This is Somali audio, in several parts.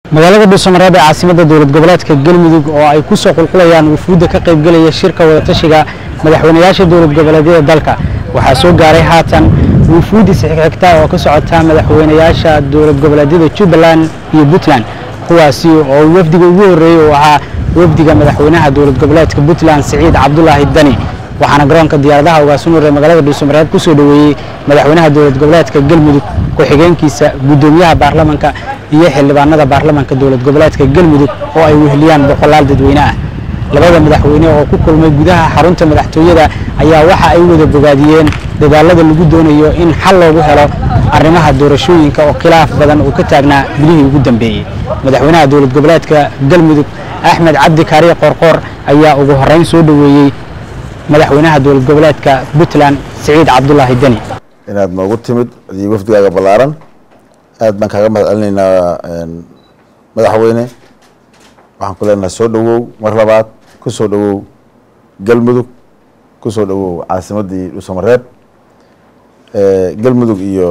magaalada dhuusamareeb ee caasimada dowlad goboleedka galmudug oo ay ku soo qulqulayaan wufuudda ka qaybgelaya shirka wadatashiga madaxweynayaasha dowlad goboleedyada dalka waxaa soo gaaray haatan wufuud isxigxigta oo ka socota madaxweynayaasha dowlad goboleedyada jubbaland iyo puntland kuwaasi oo wafdiga ugu horreeyey uu ahaa wafdiga madaxweynaha dowlad goboleedka puntland siciid cabdulaahi dani waxaana garoonka diyaaradaha ugaasunuur ee magaalada dhuusamareeb ku soo dhoweeyey madaxweynaha dowlad goboleedka galmudug ku-xigeenkiisa guddoomiyaha baarlamanka iyo xildhibaanada baarlamanka dowlad goboleedka galmudug oo ay weheliyaan boqolaal dadweyne ah labada madaxweyne oo ku kulmay gudaha xarunta madaxtooyada ayaa waxa ay wada bogaadiyeen dadaalada lagu doonayo in xal loogu helo arrimaha doorashooyinka oo khilaaf badan uu ka taagnaa bilihii ugu dambeeyey madaxweynaha dowlad goboleedka galmudug axmed cabdi kaariye qoorqoor ayaa ugu horreyn soo dhoweeyey madaxweynaha dowlad goboleedka puntland siciid cabdulaahi deni inaad noogu timid iyo wafdigaaga ballaaran aad baan kaaga mahad celinaynaa madaxweyne waxaan ku leenahay soo dhowow mar labaad ku soo dhowow galmudug ku soo dhowow caasimaddii dhuusamareeb galmudug iyo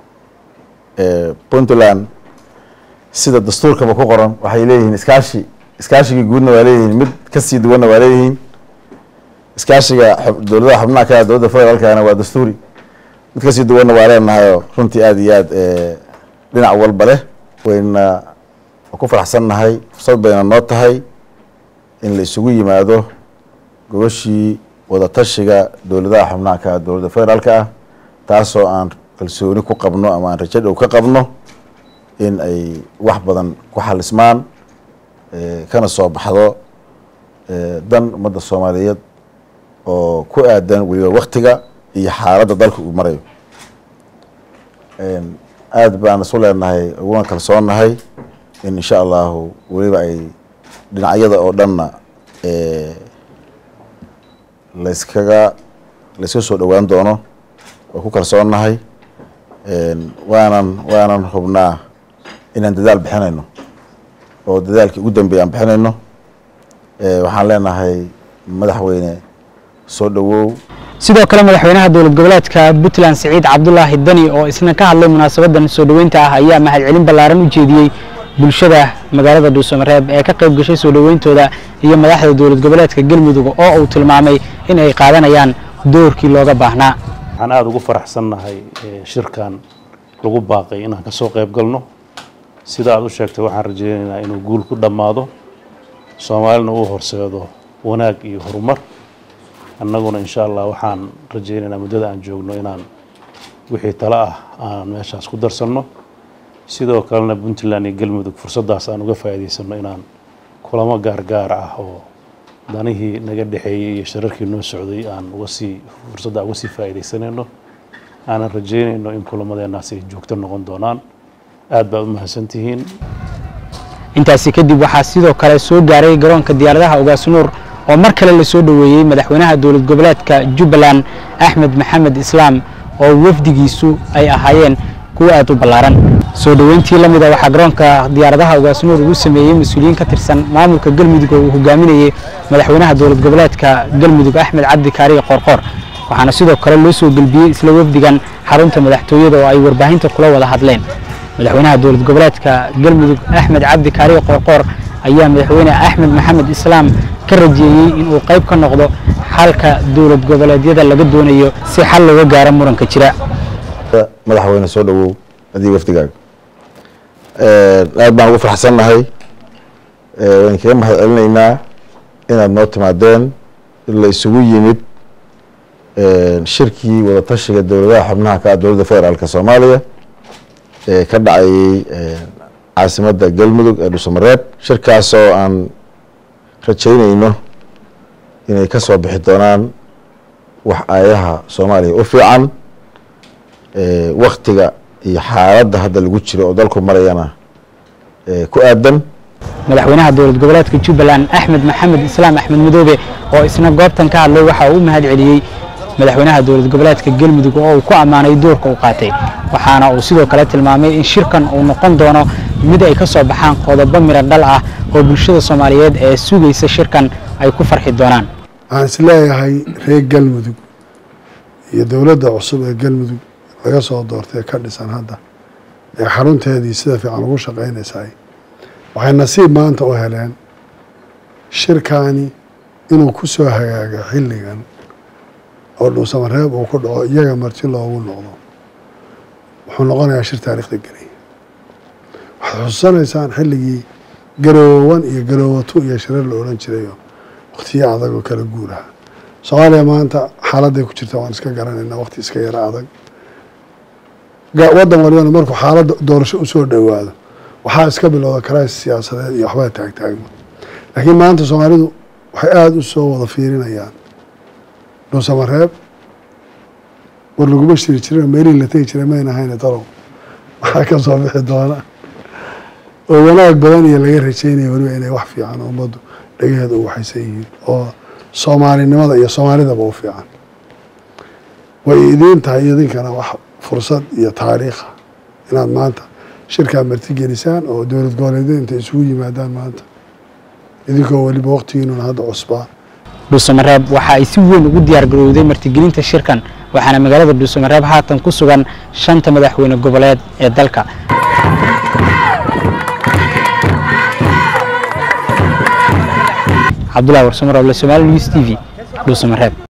puntland sida dastuurkaba ku qoran waxay leeyihiin iskaashi iskaashigii guudna waa leeyihiin mid kasii duwanna waa leeyihiin iskaashiga dowladaha xubnaha ka dowladda federaalkana waa dastuuri mid kasii duwanna waa leenahayoo runtii aada iyo aad dhinac walba leh wayna ku faraxsannahay fursad bayna noo tahay in la isugu yimaado gobashii wadatashiga dowladaha xubnaha ka dowladda federaalka ah taasoo aan kalsooni ku qabno ama aan rajo dhow ka qabno in ay wax badan ku xalismaan kana soo baxdo dan ummadda soomaaliyeed oo ku aadan weliba waktiga iyo xaaladda dalka uu marayo aada baan isu leenahay uguna kalsoonnahay in insha allahu weliba ay dhinacyada oo dhanna layskaga layska soo dhowaan doono waa ku kalsoonnahay waanan waanan hubnaa inaan dadaal bixinayno oo dadaalkii ugu dambeeya aan bixinayno waxaan leenahay madaxweyne soo dhowow sidoo kale madaxweynaha dowlad goboleedka puntland siciid cabdulaahi dani oo isna ka hadlay munaasabadan soo dhoweynta ah ayaa mahadcelin ballaaran u jeediyey bulshada magaalada dhuusamareeb ee ka qayb gashay soo dhoweyntooda iyo madaxda dowlad goboleedka galmudug oo uu tilmaamay in ay qaadanayaan doorkii looga baahnaa waxaan aada ugu faraxsannahay shirkan lagu baaqay inaan ka soo qayb galno sida aad u sheegtay waxaan rajaynaynaa inuu guul ku dhammaado soomaalina uu horseedo wanaag iyo horumar annaguna insha allah waxaan rajaynaynaa muddada aan joogno inaan wixii tale ah aan meeshaas ku darsanno sidoo kalena puntland iyo galmudug fursaddaas aan uga faa'iidaysanno inaan kulamo gaargaar ah oo danihii naga dhexeeyey iyo shararkii noo socday aan uga sii fursadda uga sii faa'iidaysanayno aanan rajaynayno in kulamadeennaas ay joogto noqon doonaan aad baad u mahadsantihiin intaasi kadib waxaa sidoo kale soo gaaray garoonka diyaaradaha ugaasunuur oo mar kale la soo dhoweeyey madaxweynaha dowlad goboleedka jubbaland axmed maxamed islaam oo wafdigiisu ay ahaayeen kuwa aad u ballaaran soo dhoweyntii la mida waxaa garoonka diyaaradaha ugaasunuur ugu sameeyey mas-uuliyiin ka tirsan maamulka galmudug oo uu hogaaminayey madaxweynaha dowlad goboleedka galmudug axmed cabdi kaariye qoorqoor waxaana sidoo kale loo soo gelbiyey isla wafdigan xarunta madaxtooyada oo ay warbaahinta kula wada hadleen madaxweynaha dowlad goboleedka galmudug axmed cabdi kaariye qoorqoor ayaa madaxweyne axmed maxamed islaam ka rajeeyey inuu qayb ka noqdo xalka dowlad goboleedyada laga doonayo si xal looga gaaro muranka jira madaxweyne soo dhowow adii wafdigaaga aad baan ugu faraxsannahay waan kaga mahad celinaynaa inaad noo timaadeen la isugu yimid shirkii wadatashiga dowladaha xubnaha ka ah dowladda federaalka soomaaliya ee ka dhacayey caasimadda galmudug ee dhuusamareeb shirkaas oo aan rajaynayno inay ka soo bixi doonaan wax aayaha soomaaliya u fiican waktiga iyo xaaladda hadda lagu jiro oo dalku marayana ku aadan madaxweynaha dowlad goboleedka jubbaland axmed maxamed islaam axmed madoobe oo isna goobtan ka hadlay waxa uu u mahad celiyey madaxweynaha dowlad goboleedka galmudug oo uu ku ammaanay doorka uu qaatay waxaana uu sidoo kale tilmaamay in shirkan uu noqon doono mid ay ka soo baxaan qodobo miro dhal ah oo bulshada soomaaliyeed ee sugaysa shirkan ay ku farxi doonaan waxaan is leeyahay reer galmudug iyo dowladda cusub ee galmudug laga soo doortay ee ka dhisan hadda ee xarunteedii sida fiican ugu shaqaynaysaay waxay nasiib maanta u heleen shirkaani inuu ku soo hagaago xilligan oo dhuusamareeb uu ku dhaco iyaga marti loogu noqdo wuxuu noqonayaa shir taariikhda gelay waxaad xusuusanaysaan xilligii garoowan iyo garoowatu iyo shirar la odhan jirayo wakhtiyo adag oo kala guuraha soomaaliya maanta xaaladday ku jirta waan iska garanaynaa wakhti iska yaro adag waddan walibana markuu xaaladda doorasho usoo dhowaado waxaa iska bilowda karays siyaasadeed iyo waxbaa taagtaagma laakiin maanta soomaalidu waxay aada u soo wada fiirinayaan dhuusamareeb war laguma shiri jirin meelihii la tegi jiray mayna hayne talow waxaa ka soo bixi doona oo wanaag badan iyo laga rajeynaya weliba inay wax fiican ummaddu dhagaheeda u waxaysan yihiin oo soomaalinimada iyo soomaalidaba u fiican way idiin tahay idinkana wax fursad iyo taariikha inaad maanta shirkaa martigelisaan oo dowlad goboleedyada intay isugu yimaadaan maanta idinkoo weliba waqtigiinuna hadda cusbaa dhuusamareeb waxa ay si weyn ugu diyaar garowday martigelinta shirkan waxaana magaalada dhuusamareeb haatan ku sugan shanta madaxweyne goboleed ee dalka cabdullahi warsamar oble somaali news t v dhuusamareeb